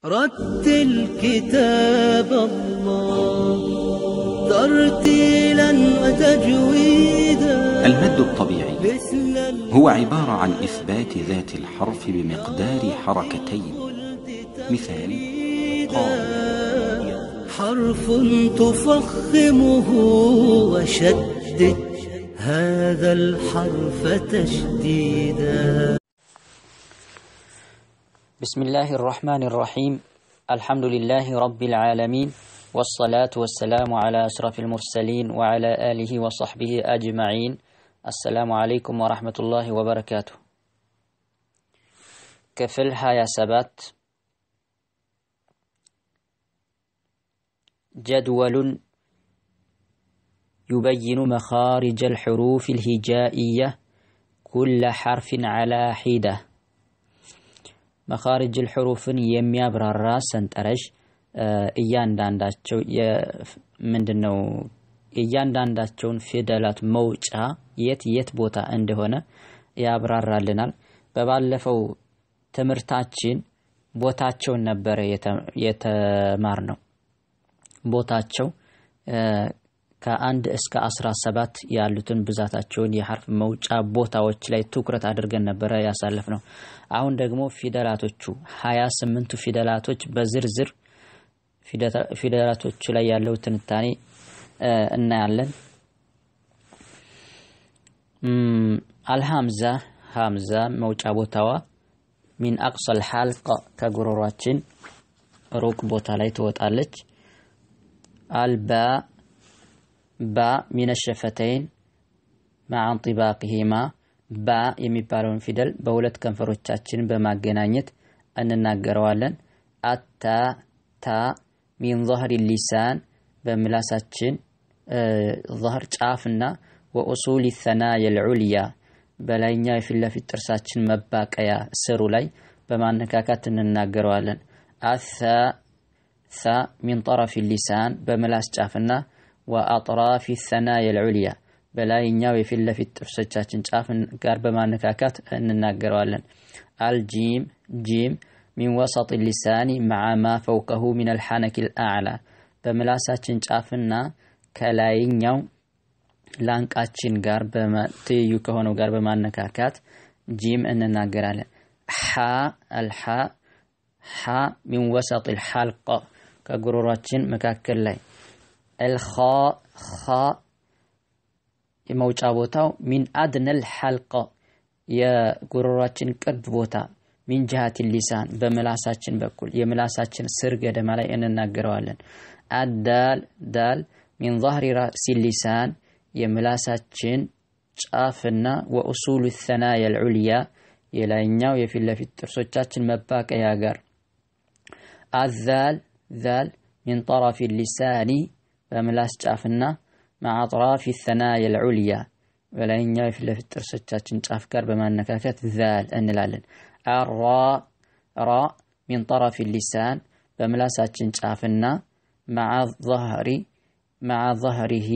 رتل كتاب الله ترتيلا وتجويدا المد الطبيعي مثل هو عبارة عن إثبات ذات الحرف بمقدار حركتين مثال قال حرف تفخمه وشدد هذا الحرف تشديدا بسم الله الرحمن الرحيم الحمد لله رب العالمين والصلاة والسلام على أشرف المرسلين وعلى آله وصحبه أجمعين السلام عليكم ورحمة الله وبركاته كفل هايا سبات جدول يبين مخارج الحروف الهجائية كل حرف على حده መኻሪጅ ልሕሩፍን የሚያብራራ ሰንጠረዥ እያንዳንዳቸው ምንድን ነው እያንዳንዳቸውን ፊደላት መውጫ የት የት ቦታ እንደሆነ ያብራራልናል። በባለፈው ትምህርታችን ቦታቸውን ነበረ የተማር ነው። ቦታቸው ከአንድ እስከ አስራ ሰባት ያሉትን ብዛታቸውን የሐርፍ መውጫ ቦታዎች ላይ ትኩረት አድርገን ነበረ ያሳለፍ ነው። አሁን ደግሞ ፊደላቶቹ ሀያ ስምንቱ ፊደላቶች በዝርዝር ፊደላቶቹ ላይ ያለው ትንታኔ እናያለን። አልሐምዛ ሀምዛ መውጫ ቦታዋ ሚን አቅሰል ሐልቅ ከጉሮሯችን ሩቅ ቦታ ላይ ትወጣለች። አልባ ባ ሚነ ሸፈተይን ማዓ እንጢባቅሂማ ባ የሚባለውን ፊደል በሁለት ከንፈሮቻችን በማገናኘት እንናገረዋለን። አታ ታ ሚን ظهር ሊሳን በምላሳችን ظهር ጫፍና ወኡሱል ሰናየ ልዑልያ በላይኛው የፊት ለፊት ጥርሳችን መባቀያ ስሩ ላይ በማነካካት እንናገረዋለን። አሳ ሳ ሚን ጠረፍ ሊሳን በምላስ ጫፍና ወአጥራፊ ሰናየ ልዑልያ በላይኛው የፊት ለፊት ጥርሶቻችን ጫፍ ጋር በማነካካት እንናገረዋለን። አልጂም ጂም ሚን ወሰጥ ሊሳኒ መዓ ማ ፈውቀሁ ሚን አልሐነክ ልአዕላ በምላሳችን ጫፍና ከላይኛው ላንቃችን ጋር ትይዩ ከሆነው ጋር በማነካካት ጂም እንናገራለን። ሓ አልሓ ሓ ሚን ወሰጥ ልሐልቅ ከጉሮሯችን መካከል ላይ አልኻ ኻ የመውጫ ቦታው ሚን አድነል ሐልቀ የጉሮሯችን ቅርብ ቦታ ሚን ጅሃት ሊሳን በምላሳችን በኩል የምላሳችን ስር ገደማ ላይ እንናገረዋለን። አዳል ዳል ሚን ظهሪ ራእሲ ሊሳን የምላሳችን ጫፍና ወኡሱሉ ሰናየ ልዑልያ የላይኛው የፊት ለፊት ጥርሶቻችን መባቀያ ጋር አዛል ዛል ሚን ጠረፊ ሊሳኒ በምላስ ጫፍና مع أطراف الثنايا العليا በላይኛው የፊት ለፊት ጥርሶቻችን ጫፍ ጋር በማነካከት ዛል እንላለን። አራ ራ ሚን ጠረፊ ሊሳን በምላሳችን ጫፍና መዓ ظهሪ መዓ ظهሪሂ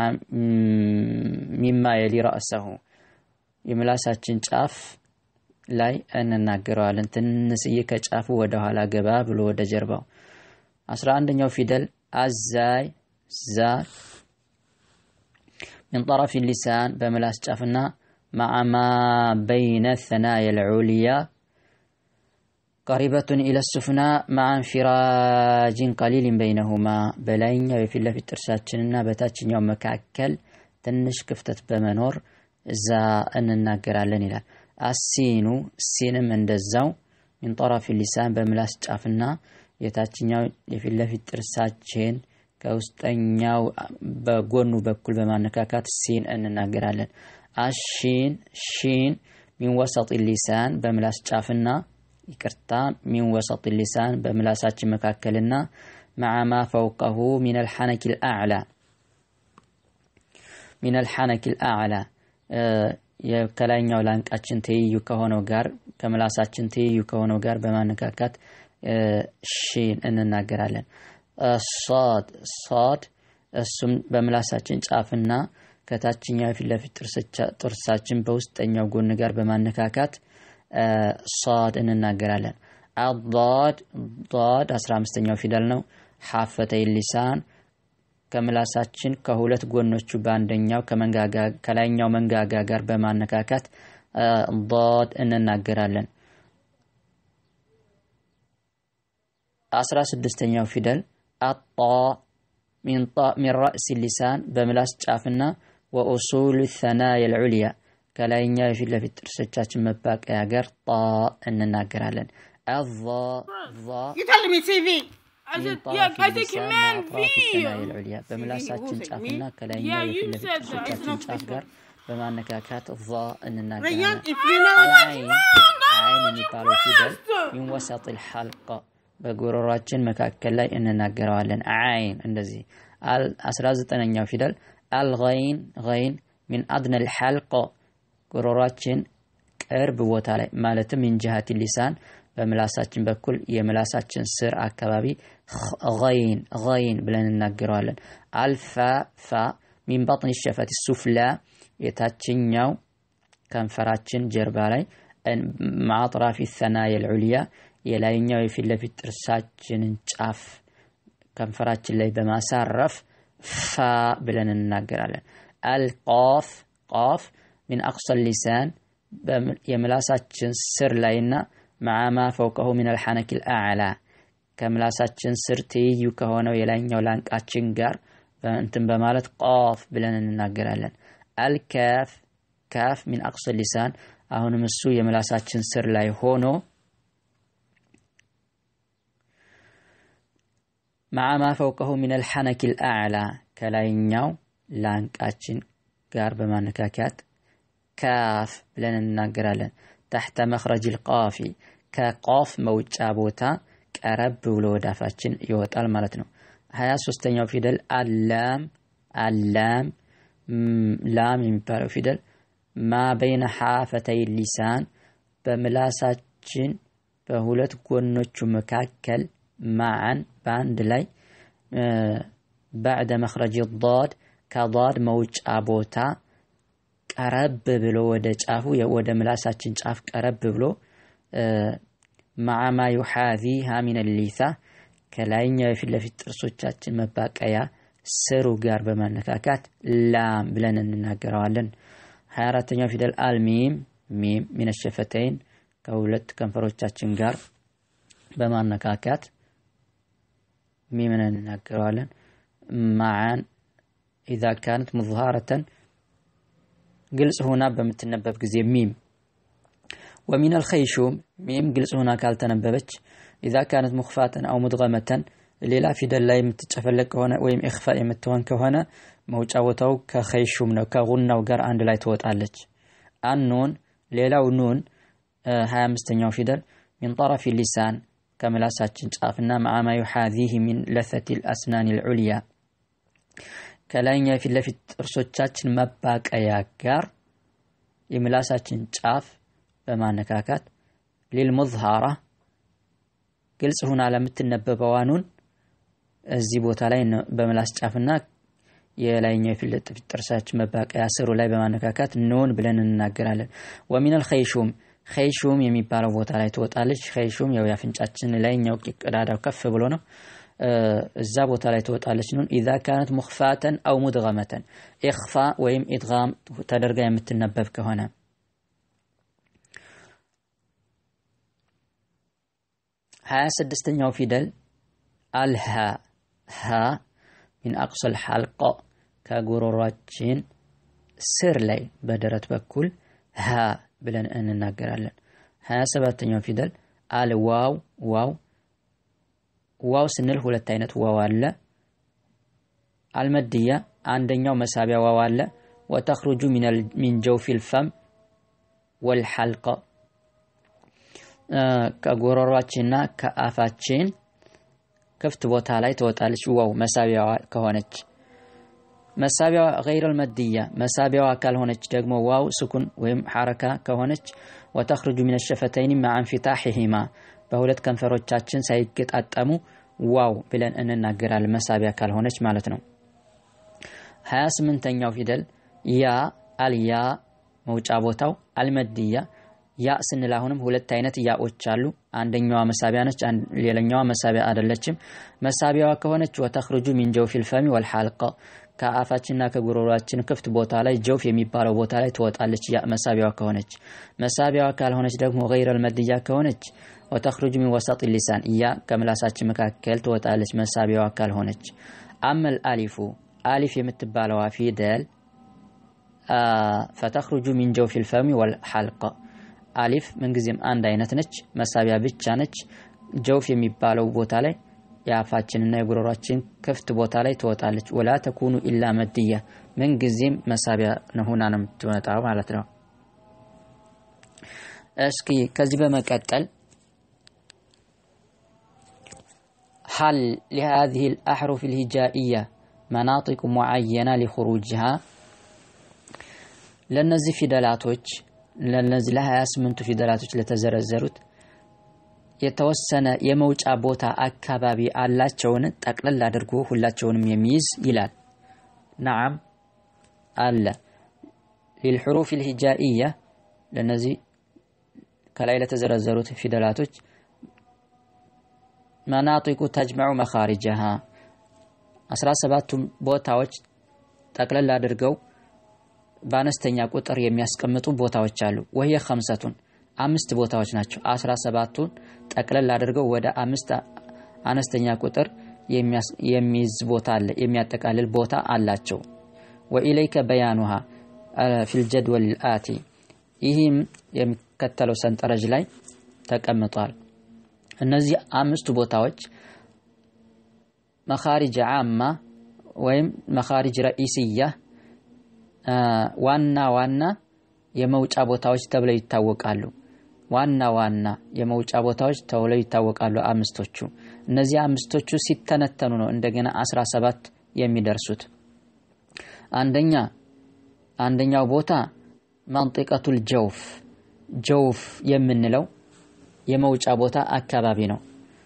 ሚማ የሊ ረእሰሁ የምላሳችን ጫፍ ላይ እንናገረዋለን። ትንስዬ ከጫፉ ወደ ኋላ ገባ ብሎ ወደ ጀርባው። አስራ አንደኛው ፊደል አዛይ ዛል من طرف اللسان بملاس جافنا مع ما بين الثنايا العليا قريبة إلى السفنى مع انفراج قليل بينهما بلاين في الله في ترساتشننا بتاتشن يوم مكاكل تنش كفتت بمنور إذا أن الناقر على السين السين من دزاو من طرف اللسان بملاس جافنا የታችኛው የፊት ለፊት ጥርሳችን ከውስጠኛው በጎኑ በኩል በማነካካት ሲን እንናገራለን። አሺን ሺን ሚን ወሰጥ ሊሳን በምላስ ጫፍና ይቅርታ ሚን ወሰጥ ሊሳን በምላሳችን መካከልና መዓ ማ ፈውቀሁ ሚን አልሐነክ ልአዕላ ሚን አልሐነክ ልአዕላ ከላይኛው ላንቃችን ትይዩ ከሆነው ጋር ከምላሳችን ትይዩ ከሆነው ጋር በማነካካት ሺን እንናገራለን። ሷድ ሷድ እሱም በምላሳችን ጫፍና ከታችኛው የፊት ለፊት ጥርሳችን በውስጠኛው ጎን ጋር በማነካካት ሷድ እንናገራለን። አዳድ ዳድ አስራ አምስተኛው ፊደል ነው። ሐፈተይ ሊሳን ከምላሳችን ከሁለት ጎኖቹ በአንደኛው ከላይኛው መንጋጋ ጋር በማነካካት ዳድ እንናገራለን። አስራ ስድስተኛው ፊደል አጣ ሚን ራእሲ ሊሳን በምላስ ጫፍና ወኡሱል ሰናየ ልዑልያ ከላይኛው የፊት ለፊት ጥርሶቻችን መባቀያ ጋር ጣ እንናገራለን። አዛ You telling me TV? I ሚን said, ጣረፊ yeah, I said ሊሳን command ወአጥራፊ ሰናየ V. ልዑልያ በምላሳችን Who said ጫፍና me? ከላይኛው Yeah, የፊት you ለፊት said that. It's ጥርሶቻችን not ጫፍ ጋር በማነካካት ዛ Rayan, እንናገራለን። if you know what's አይን wrong, I አይን want you የሚባለው ፊደል faster. ሚን ወሰጥ ልሐልቀ በጉሮሯችን መካከል ላይ እንናገረዋለን። አይን እንደዚህ። አስራ ዘጠነኛው ፊደል አልገይን ገይን ሚን አድነ ልሐልቀ ጉሮሯችን ቅርብ ቦታ ላይ ማለትም ሚን ጅሃት ሊሳን በምላሳችን በኩል የምላሳችን ስር አካባቢ ገይን ገይን ብለን እናገረዋለን። አልፋ ፋ ሚን በጥን ሸፈት ሱፍላ የታችኛው ከንፈራችን ጀርባ ላይ ማጥራፊ ሰናየ ልዑልያ የላይኛው የፊት ለፊት ጥርሳችንን ጫፍ ከንፈራችን ላይ በማሳረፍ ፋ ብለን እንናገራለን። አልቃፍ ቃፍ ሚን አቅሰ ሊሳን የምላሳችን ስር ላይና ማዓማ ፈውቀሁ ሚን አልሐነክ ልአዕላ ከምላሳችን ስር ትይዩ ከሆነው የላይኛው ላንቃችን ጋር እንትን በማለት ቃፍ ብለን እንናገራለን። አልካፍ ካፍ ሚን አቅሰ ሊሳን አሁንም እሱ የምላሳችን ስር ላይ ሆኖ ማዓማ ፈውቀሁ ሚን አልሐነክ ልአዕላ ከላይኛው ላንቃችን ጋር በማነካከት ካፍ ብለን እንናገራለን። ታሕተ መኽረጅ ልቃፊ ከቃፍ መውጫ ቦታ ቀረብ ብሎ ወደ አፋችን ይወጣል ማለት ነው። ሀያ ሶስተኛው ፊደል አላም አላም ላም የሚባለው ፊደል ማ በይነ ሓፈተይ ሊሳን በምላሳችን በሁለት ጎኖቹ መካከል ማዓን በአንድ ላይ ባዕደ መኽረጅ ዳድ ከዳድ መውጫ ቦታ ቀረብ ብሎ ወደ ጫፉ ወደ ምላሳችን ጫፍ ቀረብ ብሎ ማዓማ ዩሓዚሃ ሚን ሊሳ ከላይኛው የፊት ለፊት ጥርሶቻችን መባቀያ ስሩ ጋር በማነካካት ላም ብለን እንናገረዋለን። ሀያ አራተኛው ፊደል አልሚም ሚም ሚን ሸፈተይን ከሁለት ከንፈሮቻችን ጋር በማነካካት ሚምን እንናገረዋለን። ማዓን ኢዛ ካነት ሙዝሃረተን ግልጽ ሆና በምትነበብ ጊዜ ሚም ወሚን አልኸይሹም ሚም ግልጽ ሆና ካልተነበበች ኢዛ ካነት ሙኽፋተን አው ሙድገመተን ሌላ ፊደል ላይ የምትጨፈለቅ ከሆነ ወይም ኢኽፋ የምትሆን ከሆነ መውጫ ቦታው ከኸይሹም ነው ከጉናው ጋር አንድ ላይ ትወጣለች። አኑን ሌላው ኑን ሀያ አምስተኛው ፊደል ሚን ጠረፊ ሊሳን ከምላሳችን ጫፍና ማዓማ ዩሓዚህ ሚን ለሰቲ ልአስናን ልዑልያ ከላይኛው የፊት ለፊት ጥርሶቻችን መባቀያ ጋር የምላሳችን ጫፍ በማነካካት ሊልሙዝሃራ ግልጽ ሁና ለምትነበበዋ ኑን እዚህ ቦታ ላይ በምላስ ጫፍና የላይኛው የፊት ለፊት ጥርሳችን መባቀያ ስሩ ላይ በማነካካት ኑን ብለን እንናገራለን። ወሚነል ኸይሹም ኸይሹም የሚባለው ቦታ ላይ ትወጣለች። ኸይሹም ያው የአፍንጫችን ላይኛው ቀዳዳው ከፍ ብሎ ነው። እዛ ቦታ ላይ ትወጣለች ኑን ኢዛ ካነት ሙኽፋተን አው ሙድገመተን ኢኽፋ ወይም ኢድጋም ተደርጋ የምትነበብ ከሆነ ሀያ ስድስተኛው ፊደል አልሃ ሃ ሚን አቅሰል ሐልቆ ከጉሮሯችን ስር ላይ በደረት በኩል ሃ ብለን እንናገራለን። ሀያ ሰባተኛው ፊደል አልዋው ዋው ዋው ስንል ሁለት አይነት ዋው አለ። አልመድያ አንደኛው መሳቢያ ዋው አለ። ወተኽሩጁ ሚን ጀውፊል ፈም ወልሐልቀ ከጎሮሯችንና ከአፋችን ክፍት ቦታ ላይ ትወጣለች። ዋው መሳቢያዋ ከሆነች መሳቢያዋ ገይረል መድያ መሳቢያዋ ካልሆነች ደግሞ ዋው ስኩን ወይም ሐረካ ከሆነች ወተኽሩጁ ሚነ ሸፈተይኒ መዓ እንፊታሒሂማ በሁለት ከንፈሮቻችን ሳይገጣጠሙ ዋው ብለን እንናገራለን። መሳቢያ ካልሆነች ማለት ነው። ሀያ ስምንተኛው ፊደል ያ አልያ መውጫ ቦታው አልመድያ ያ ስንል አሁንም ሁለት አይነት ያዎች አሉ። አንደኛዋ መሳቢያ ነች፣ ሌላኛዋ መሳቢያ አይደለችም። መሳቢያዋ ከሆነች ወተኽርጁ ሚን ጀውፊል ፈሚ ወልሐልቀ ከአፋችንና ከጉሮሯችን ክፍት ቦታ ላይ ጀውፍ የሚባለው ቦታ ላይ ትወጣለች። ያ መሳቢያዋ ከሆነች። መሳቢያዋ ካልሆነች ደግሞ ገይረል መድያ ከሆነች ወተኽርጁ ሚን ወሰጥ ሊሳን ያ ከምላሳችን መካከል ትወጣለች። መሳቢያዋ ካልሆነች። አመል አሊፉ አሊፍ የምትባለዋ ፊደል ፈተኽርጁ ሚን ጀውፊል ፈሚ ወልሐልቀ አሊፍ ምንጊዜም አንድ አይነት ነች፣ መሳቢያ ብቻ ነች። ጀውፍ የሚባለው ቦታ ላይ የአፋችንና የጉሮሯችን ክፍት ቦታ ላይ ትወጣለች። ወላ ተኩኑ ኢላ መድያ ምንጊዜም መሳቢያ ሆና ነው የምትወጣው ማለት ነው። እስኪ ከዚህ በመቀጠል ሀል ሊሃዚህ ልአሕሩፍ ልሂጃኢያ መናጢቁ ሙዓየና ሊኹሩጅሃ ለእነዚህ ፊደላቶች ለነዚህ ለሀያ ስምንቱ ፊደላቶች ለተዘረዘሩት የተወሰነ የመውጫ ቦታ አካባቢ አላቸውን? ጠቅለል አድርጎ ሁላቸውንም የሚይዝ ይላል። ነዓም አለ። ሊልሑሩፍ ልሂጃኢያ ለነዚህ ከላይ ለተዘረዘሩት ፊደላቶች መናጢቁ ተጅመዑ መኻሪጀሃ አስራ ሰባቱም ቦታዎች ጠቅለል አድርገው በአነስተኛ ቁጥር የሚያስቀምጡ ቦታዎች አሉ። ወህየ ከምሰቱን አምስት ቦታዎች ናቸው። አስራ ሰባቱን ጠቅለል አድርገው ወደ አምስት አነስተኛ ቁጥር የሚይዝ ቦታ አለ፣ የሚያጠቃልል ቦታ አላቸው። ወኢለይከ በያኑሃ ፊልጀድወል አቲ ይህም የሚከተለው ሰንጠረዥ ላይ ተቀምጧል። እነዚህ አምስቱ ቦታዎች መኻሪጅ ዓማ ወይም መኻሪጅ ረኢስያ ዋና ዋና የመውጫ ቦታዎች ተብለው ይታወቃሉ። ዋና ዋና የመውጫ ቦታዎች ተብለው ይታወቃሉ አምስቶቹ። እነዚህ አምስቶቹ ሲተነተኑ ነው እንደገና አስራ ሰባት የሚደርሱት። አንደኛ አንደኛው ቦታ መንጢቀቱል ጀውፍ ጀውፍ የምንለው የመውጫ ቦታ አካባቢ ነው።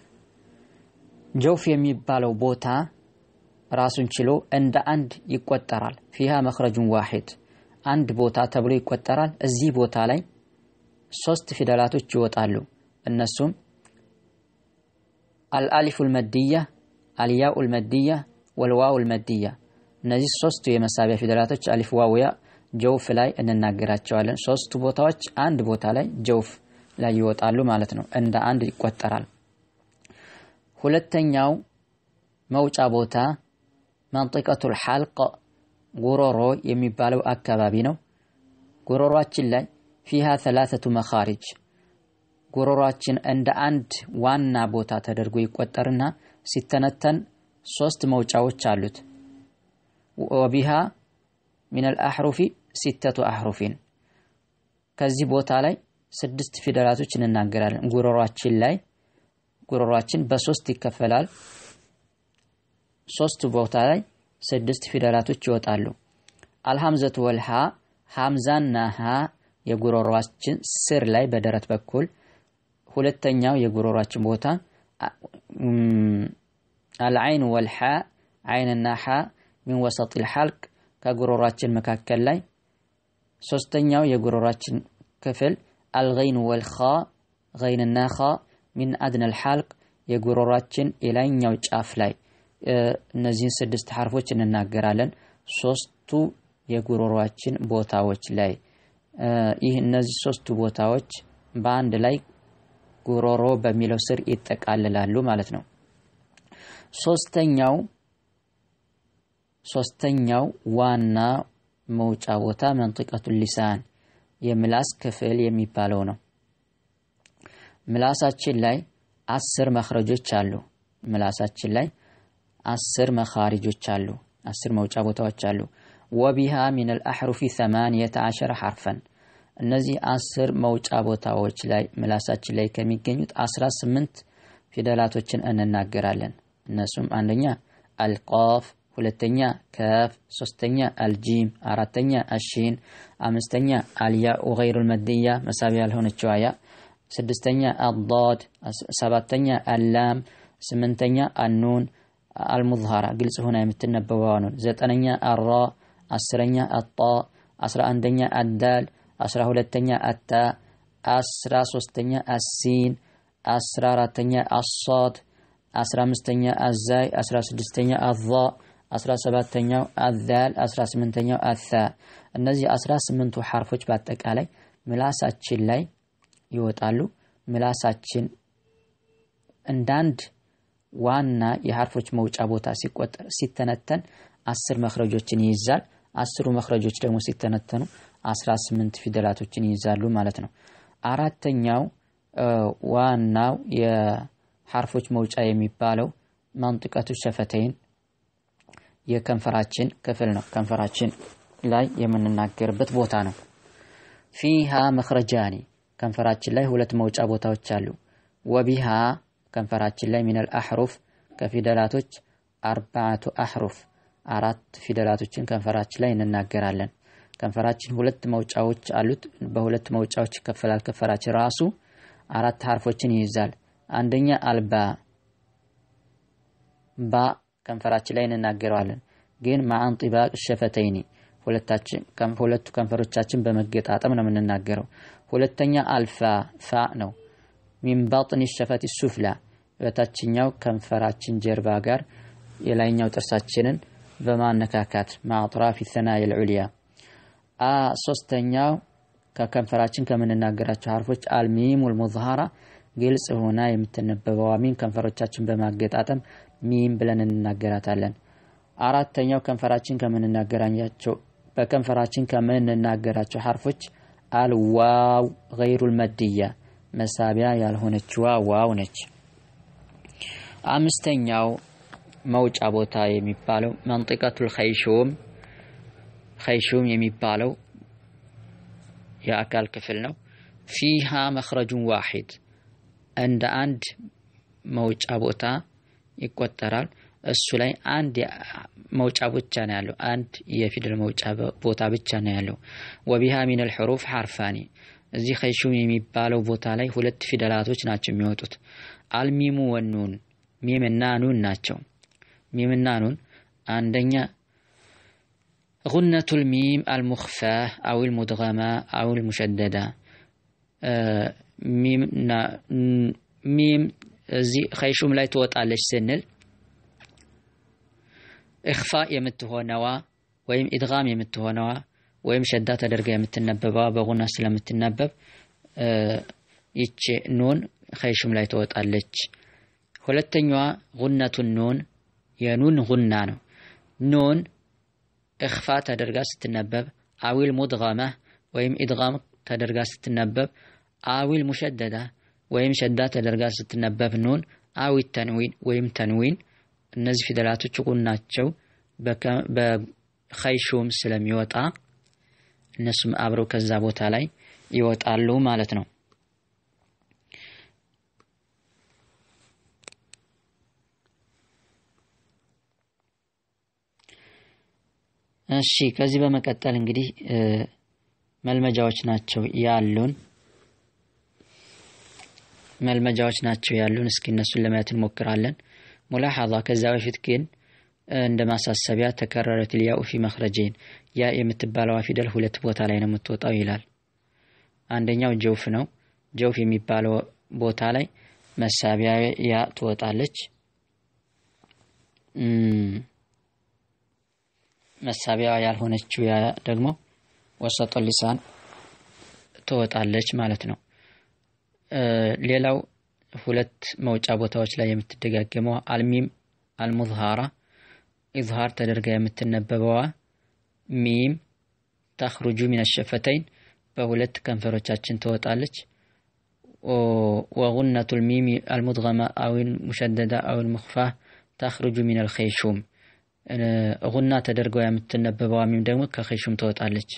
ጀውፍ የሚባለው ቦታ ራሱን ችሎ እንደ አንድ ይቆጠራል። ፊሃ መኽረጁን ዋሂድ አንድ ቦታ ተብሎ ይቆጠራል። እዚህ ቦታ ላይ ሶስት ፊደላቶች ይወጣሉ። እነሱም አልአሊፉል መድያ፣ አልያኡል መድያ፣ ወልዋውል መድያ። እነዚህ ሶስቱ የመሳቢያ ፊደላቶች አሊፍ፣ ዋው፣ ያ ጀውፍ ላይ እንናገራቸዋለን። ሶስቱ ቦታዎች አንድ ቦታ ላይ ጀውፍ ላይ ይወጣሉ ማለት ነው። እንደ አንድ ይቆጠራል። ሁለተኛው መውጫ ቦታ መንጢቀቱል ሐልቅ ጉሮሮ የሚባለው አካባቢ ነው። ጉሮሯችን ላይ ፊሃ ሰላሰቱ መኻሪጅ ጉሮሯችን እንደ አንድ ዋና ቦታ ተደርጎ ይቆጠርና ሲተነተን ሶስት መውጫዎች አሉት። ወቢሃ ሚነል አሕሩፊ ሲተቱ አሕሩፊን ከዚህ ቦታ ላይ ስድስት ፊደላቶች እንናገራለን። ጉሮሯችን ላይ ጉሮሯችን በሶስት ይከፈላል። ሶስት ቦታ ላይ ስድስት ፊደላቶች ይወጣሉ። አልሐምዘቱ ወልሃ ሐምዛና ሃ የጉሮሯችን ስር ላይ በደረት በኩል ሁለተኛው የጉሮሯችን ቦታ አልዐይን ወልሓ ዐይንና ሓ ሚን ወሰጢል ሐልቅ ከጉሮሯችን መካከል ላይ ሶስተኛው የጉሮሯችን ክፍል አልገይን ወልኻ ገይንና ኻ ሚን አድነል ሐልቅ የጉሮሯችን የላይኛው ጫፍ ላይ እነዚህን ስድስት ሐርፎች እንናገራለን። ሶስቱ የጉሮሯችን ቦታዎች ላይ ይህ እነዚህ ሶስቱ ቦታዎች በአንድ ላይ ጉሮሮ በሚለው ስር ይጠቃልላሉ ማለት ነው። ሶስተኛው ሶስተኛው ዋና መውጫ ቦታ መንጢቀቱ ሊሳን የምላስ ክፍል የሚባለው ነው። ምላሳችን ላይ አስር መኽረጆች አሉ። ምላሳችን ላይ አስር መኻሪጆች አሉ። አስር መውጫ ቦታዎች አሉ። ወቢሃ ሚነል አሕሩፊ ሰማንየተ ዐሸረ ሐርፈን እነዚህ አስር መውጫ ቦታዎች ላይ ምላሳችን ላይ ከሚገኙት አስራ ስምንት ፊደላቶችን እንናገራለን። እነሱም አንደኛ አልቃፍ፣ ሁለተኛ ከፍ፣ ሶስተኛ አልጂም፣ አራተኛ አሺን፣ አምስተኛ አልያኡ ገይሩል መድያ መሳቢያ ያልሆነችው ያ፣ ስድስተኛ አዳድ፣ ሰባተኛ አላም፣ ስምንተኛ አኑን አልሙዝሃራ ግልጽ ሆና የምትነበበዋ ኑን፣ ዘጠነኛ አራ፣ አስረኛ አጣ፣ አስራ አንደኛ አዳል፣ አስራ ሁለተኛ አታ፣ አስራ ሶስተኛ አሲን አስራ አራተኛ አሳድ አስራ አምስተኛ አዛይ አስራ ስድስተኛ አዛ አስራ ሰባተኛው አዛል አስራ ስምንተኛው አታ እነዚህ አስራ ስምንቱ ሐርፎች በአጠቃላይ ምላሳችን ላይ ይወጣሉ። ምላሳችን እንዳንድ ዋና የሐርፎች መውጫ ቦታ ሲቆጠር ሲተነተን አስር መክረጆችን ይይዛል። አስሩ መክረጆች ደግሞ ሲተነተኑ አስራ ስምንት ፊደላቶችን ይይዛሉ ማለት ነው። አራተኛው ዋናው የሐርፎች መውጫ የሚባለው መንጥቀቱ ሸፈተይን የከንፈራችን ክፍል ነው። ከንፈራችን ላይ የምንናገርበት ቦታ ነው። ፊሃ መክረጃኒ ከንፈራችን ላይ ሁለት መውጫ ቦታዎች አሉ። ወቢሃ ከንፈራችን ላይ ሚነል አሕሩፍ ከፊደላቶች አርባዓቱ አሕሩፍ አራት ፊደላቶችን ከንፈራችን ላይ እንናገራለን። ከንፈራችን ሁለት መውጫዎች አሉት። በሁለት መውጫዎች ይከፈላል። ከንፈራችን ራሱ አራት ሐርፎችን ይይዛል። አንደኛ አልባ ባ ከንፈራችን ላይ እንናገረዋለን። ግን ማአን ጢባቅ ሸፈተይኒ ሁለቱ ከንፈሮቻችን በመገጣጠም ነው የምንናገረው። ሁለተኛ አልፋ ፋ ነው። ሚን ባጥኒ ሸፈት ሱፍላ በታችኛው ከንፈራችን ጀርባ ጋር የላይኛው ጥርሳችንን በማነካካት ማጥራፊ ሰናይ ልዑልያ። ሶስተኛው ከከንፈራችን ከምንናገራቸው ሐርፎች አልሚም ወልሙዝሃራ ግልጽ ሆና የምትነበበዋ ሚም ከንፈሮቻችን በማገጣጠም ሚም ብለን እንናገራታለን። አራተኛው ከንፈራችን ከምንናገራቸው በከንፈራችን ከምንናገራቸው ሐርፎች አልዋው ገይሩል መድያ መሳቢያ ያልሆነችዋ ዋው ነች። አምስተኛው መውጫ ቦታ የሚባለው መንጢቀቱል ኸይሹም ኸይሹም የሚባለው የአካል ክፍል ነው። ፊሃ መኽረጁን ዋሂድ እንደ አንድ መውጫ ቦታ ይቆጠራል። እሱ ላይ አንድ መውጫ ብቻ ነው ያለው። አንድ የፊደል መውጫ ቦታ ብቻ ነው ያለው። ወቢሃ ሚነል ሑሩፍ ሐርፋኒ እዚህ ኸይሹም የሚባለው ቦታ ላይ ሁለት ፊደላቶች ናቸው የሚወጡት። አልሚሙ ወኑን ሚምና ኑን ናቸው። ሚምና ኑን አንደኛ ጉነቱል ሚም አልሙኽፋህ አዊል ሙድገማ አዊል ሙሸደዳ ሚም እዚህ ኸይሹም ላይ ትወጣለች ስንል እኽፋ የምትሆነዋ ወይም ኢድጋም የምትሆነዋ ወይም ሸዳ ተደርጋ የምትነበበዋ በጉና ስለምትነበብ ይቺ ኑን ኸይሹም ላይ ትወጣለች። ሁለተኛዋ ጉነቱን ኑን የኑን ጉና ነው። ኑን እኽፋ ተደርጋ ስትነበብ አዊል ሙድገማ ወይም ኢድጋም ተደርጋ ስትነበብ አዊል ሙሸደዳ ወይም ሸዳ ተደርጋ ስትነበብ ኑን አዊ ተንዊን ወይም ተንዊን እነዚህ ፊደላቶች ጉናቸው በኸይሹም ስለሚወጣ እነሱም አብረው ከዛ ቦታ ላይ ይወጣሉ ማለት ነው። እሺ ከዚህ በመቀጠል እንግዲህ መልመጃዎች ናቸው ያሉን መልመጃዎች ናቸው ያሉን። እስኪ እነሱን ለማየት እንሞክራለን። ሙላሐዛ ከዛ በፊት ግን እንደ ማሳሰቢያ ተከረረት ልያኡ ፊ መክረጀይን ያ የምትባለዋ ፊደል ሁለት ቦታ ላይ ነው የምትወጣው ይላል። አንደኛው ጀውፍ ነው። ጀውፍ የሚባለው ቦታ ላይ መሳቢያ ያ ትወጣለች። መሳቢያ ያልሆነችው ያ ደግሞ ወሰጦ ሊሳን ትወጣለች ማለት ነው። ሌላው ሁለት መውጫ ቦታዎች ላይ የምትደጋገመው አልሚም አልሙዝሃራ ኢዝሃር ተደርጋ የምትነበበዋ ሚም ተኽሩጁ ሚን ሸፈተይን በሁለት ከንፈሮቻችን ትወጣለች። ወጉነቱል ሚም አልሙድገማ አዊል ሙሸደዳ አዊል ሙኽፋ ተኽሩጁ ሚን አልኸይሹም ጉና ተደርገው የምትነበበዋ ሚም ደግሞ ከኸይሹም ትወጣለች።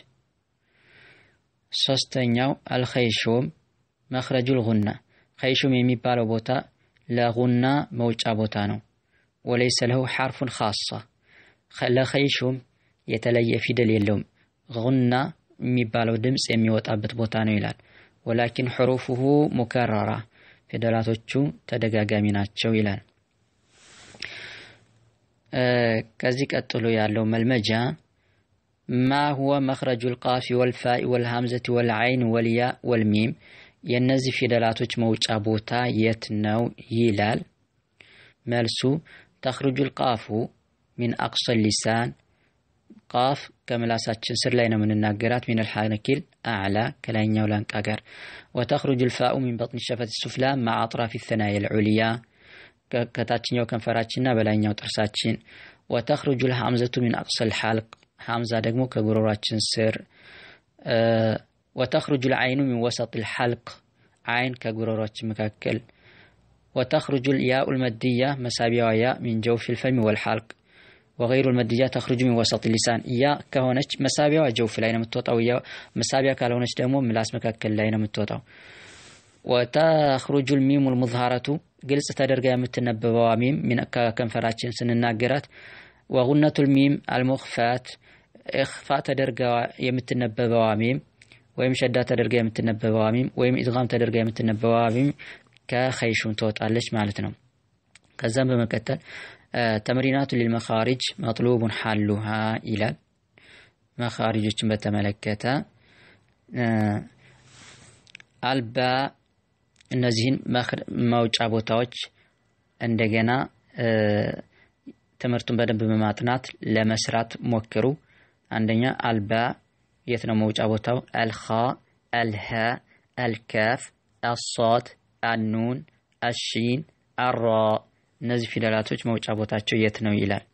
ሶስተኛው አልኸይሹም መኽረጁል ጉና ኸይሹም የሚባለው ቦታ ለጉና መውጫ ቦታ ነው። ወለይሰ ለሁ ሐርፉን ኻሳ ለኸይሹም የተለየ ፊደል የለውም። ጉና የሚባለው ድምፅ የሚወጣበት ቦታ ነው ይላል። ወላኪን ሕሩፉሁ ሙከረራ ፊደላቶቹ ተደጋጋሚ ናቸው ይላል። ከዚህ ቀጥሎ ያለው መልመጃ ማ ሁወ መኽረጁል ቃፊ ወልፋኢ ወልሃምዘቲ ወልዓይን ወልያ ወልሚም የእነዚህ ፊደላቶች መውጫ ቦታ የት ነው ይላል። መልሱ ተኽሩጁል ቃፉ ሚን አቅሰል ሊሳን ቃፍ ከምላሳችን ስር ላይ ነው የምንናገራት። ሚን አልሐነኪል አዕላ ከላይኛው ላንቃ ጋር ወተኽሩጁል ፋኡ ሚን በጥን ሸፈት ሱፍላ ማዕ አጥራፊ ተናየ ልዑልያ ከታችኛው ከንፈራችንና በላይኛው ጥርሳችን ወተኽሩጁል ሐምዘቱ ሚን አቅሰል ሐልቅ ሐምዛ ደግሞ ከጉሮሯችን ስር ወተኽሩጁል አይኑ ሚን ወሰጥ ልሐልቅ አይን ከጉሮሯችን መካከል ወተኽሩጁል ያኡል መድያ መሳቢያዋ ያ ሚን ጀውፊ ልፈሚ ወልሐልቅ ወገይሩ ልመድያ ተኽሩጁ ሚን ወሰጥ ሊሳን ያ ከሆነች መሳቢያዋ ጀውፍ ላይ ነው የምትወጣው። ያ መሳቢያ ካልሆነች ደግሞ ምላስ መካከል ላይ ነው የምትወጣው። ወተኽሩጁል ሚሙ ልሙዝሃረቱ ግልጽ ተደርጋ የምትነበበዋ ሚም ከከንፈራችን ስንናገራት ወጉነቱል ሚም አልሙኽፋት እኽፋ ተደርጋ የምትነበበዋ ሚም ወይም ሸዳ ተደርጋ የምትነበበዋ ሚም ወይም ኢድጋም ተደርጋ የምትነበበዋ ሚም ከኸይሹም ትወጣለች ማለት ነው። ከዛም በመቀጠል ተምሪናቱ ሊልመኻሪጅ መጥሉቡን ሐሉሃ ይላል። መኻሪጆችን በተመለከተ አልባ እነዚህን መውጫ ቦታዎች እንደገና ትምህርቱን በደንብ በማጥናት ለመስራት ሞክሩ። አንደኛ አልባ የት ነው መውጫ ቦታው? አልኻ፣ አልሃ፣ አልካፍ፣ አሷድ፣ አኑን፣ አሺን፣ አራ እነዚህ ፊደላቶች መውጫ ቦታቸው የት ነው ይላል።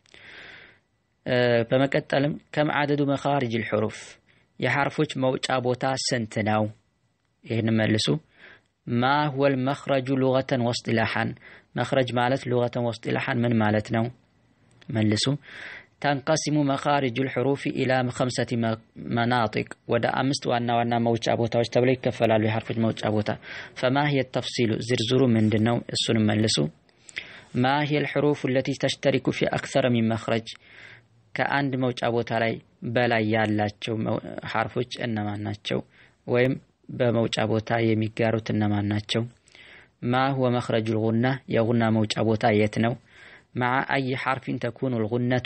በመቀጠልም ከም አደዱ መኻሪጅ ልሑሩፍ የሐርፎች መውጫ ቦታ ስንት ነው? ይህን መልሱ። ማ ሁወል መኽረጁ ሉገተን ወስጢላሓን መኽረጅ ማለት ሉገተን ወስጢላሓን ምን ማለት ነው? መልሱ። ተንቀሲሙ መኻሪጁ ልሑሩፊ ኢላ ከምሰቲ መናጢቅ ወደ አምስት ዋና ዋና መውጫ ቦታዎች ተብለው ይከፈላሉ የሐርፎች መውጫ ቦታ። ፈማ ሂየ ተፍሲሉ ዝርዝሩ ምንድን ነው? እሱንም መልሱ። ማ ሂየ ልሑሩፍ ለቲ ተሽተሪኩ ፊ አክሰረ ሚን መኽረጅ ከአንድ መውጫ ቦታ ላይ በላይ ያላቸው ሐርፎች እነማን ናቸው? ወይም በመውጫ ቦታ የሚጋሩት እነማን ናቸው? ማ ሁወ መኽረጁ ልጉና የጉና መውጫ ቦታ የት ነው? መዓ አይ ሐርፊን ተኩኑ ልጉነቱ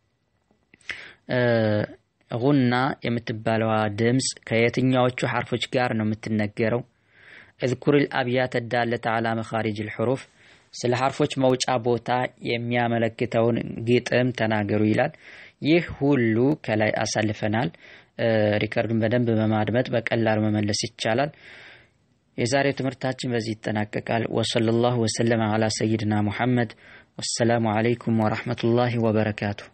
ጉና የምትባለዋ ድምፅ ከየትኛዎቹ ሐርፎች ጋር ነው የምትነገረው? እዝኩር ልአብያተ ዳለተ ዓላ መኻሪጅ ልሑሩፍ ስለ ሐርፎች መውጫ ቦታ የሚያመለክተውን ግጥም ተናገሩ ይላል። ይህ ሁሉ ከላይ አሳልፈናል። ሪከርዱን በደንብ በማድመጥ በቀላሉ መመለስ ይቻላል። የዛሬው ትምህርታችን በዚህ ይጠናቀቃል። ወሰለላሁ ወሰለም ዓላ ሰይድና ሙሐመድ። ወሰላሙ ዓለይኩም ወረሕመቱላሂ ወበረካቱሁ።